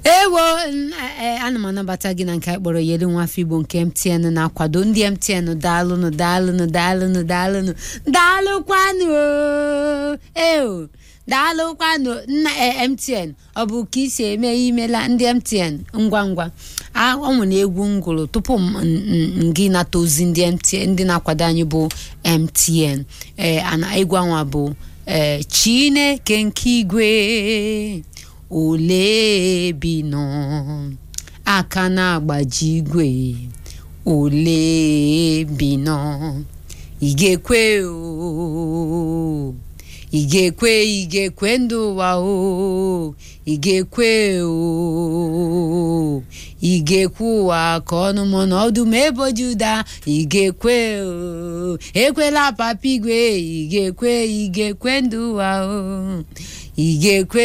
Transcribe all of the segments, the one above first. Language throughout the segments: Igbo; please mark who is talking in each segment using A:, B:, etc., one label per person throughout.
A: ewo n- e- ana m anabata gị na nke anyị kpọrọ yeli nwafọ igbo nke mtn na-akwado ndị mtn daalụnụ daalụnụ daalụnụ daalụnụ daalụkwanụ o. eo daalụkwanụ nna e, mtn ọ bụ ka isi eme imela ndị mtn ngwa ngwa a- ọ nwere egwu m gụrụ tupu m m- m- gị nata ozi ndị mtn ndị na-akwado anyị bụ mtn ee ana egwu anwa bụ ee chineke nke igwe ole bi nọ aka na-agbaji igwe ole bi nọ ị ga-ekwe o ị ga-ekwe ị ga-ekwe ndị ụwa o ị ga-ekwe o ị ga-ekwe ụwa ka ọnụ mụ na ọdụm ebo juda ị ga-ekwe o ekwela papa igwe ị ga-ekwe ị ga-ekwe ndị ụwa o ị ga-ekwe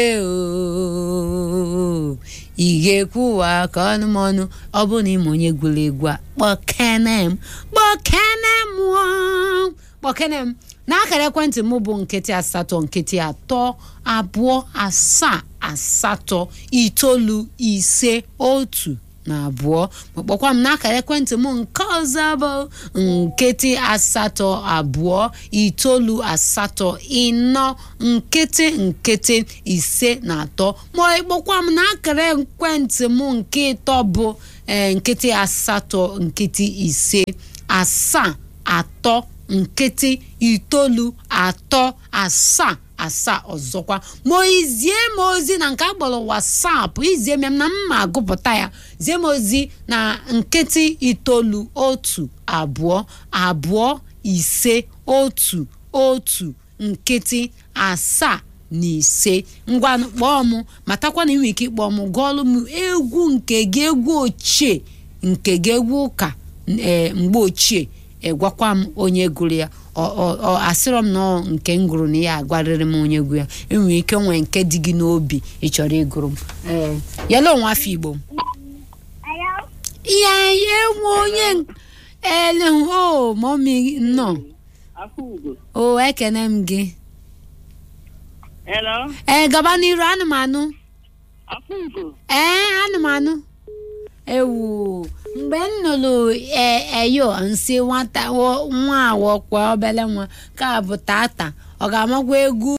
A: o ị ga-ekwe ụwa ka ọnụ m ọnụ ọ bụrụ na ịma onye gwuru egwu a kpọkene m kpọkene m o. kpọkene m n'akara ekwentị m bụ nkịtị asatọ nkịtị atọ abụọ asaa asatọ itoolu ise otu na abụọ ma kpọkwa m n'akara ekwentị m nke ọzọ bụ nkịtị asatọ abụọ itoolu asatọ ịnọ nkịtị nkịtị ise na atọ ma ịkpọkwa m n'akara ekwentị m nke ịtọ bụ ee, nkịtị asatọ nkịtị ise asaa atọ nkịtị itoolu atọ asaa asaa ọzọkwa ma izie m ozi na nke a kpọrọ wasapụ izie m ya na mma agụpụta ya zie m ozi na nkịtị itoolu otu abụọ abụọ ise otu otu nkịtị asaa na ise ngwa kpọọ m matakwa na ị nwere ike ịkpọọ m gụọlụ m egwu nke gị egwu ochie nke gị egwu ụka ee mgbe ochie egwakwa m onye gụrụ ya ọ- ọ- ọ asịrọ m na ọ nke m gụrụ na ya agwarịrị m onye gụrụ ya enwere ike nwee nke dị gị n'obi ị chọrọ ịgụrụ m ee yala onwe afọ igbo ya ya enwe onye ele o mọmi nọ
B: Afugo.
A: o ekene m gị
B: Hello?
A: ee gaba n'iru anụmanụ
B: Afugo.
A: ee anụmanụ ewu mgbe m nụrụ e- eyo nsị nwata wo- nwa awọkwa obele nwa ka bụ tata ọ ga-amakwa egwu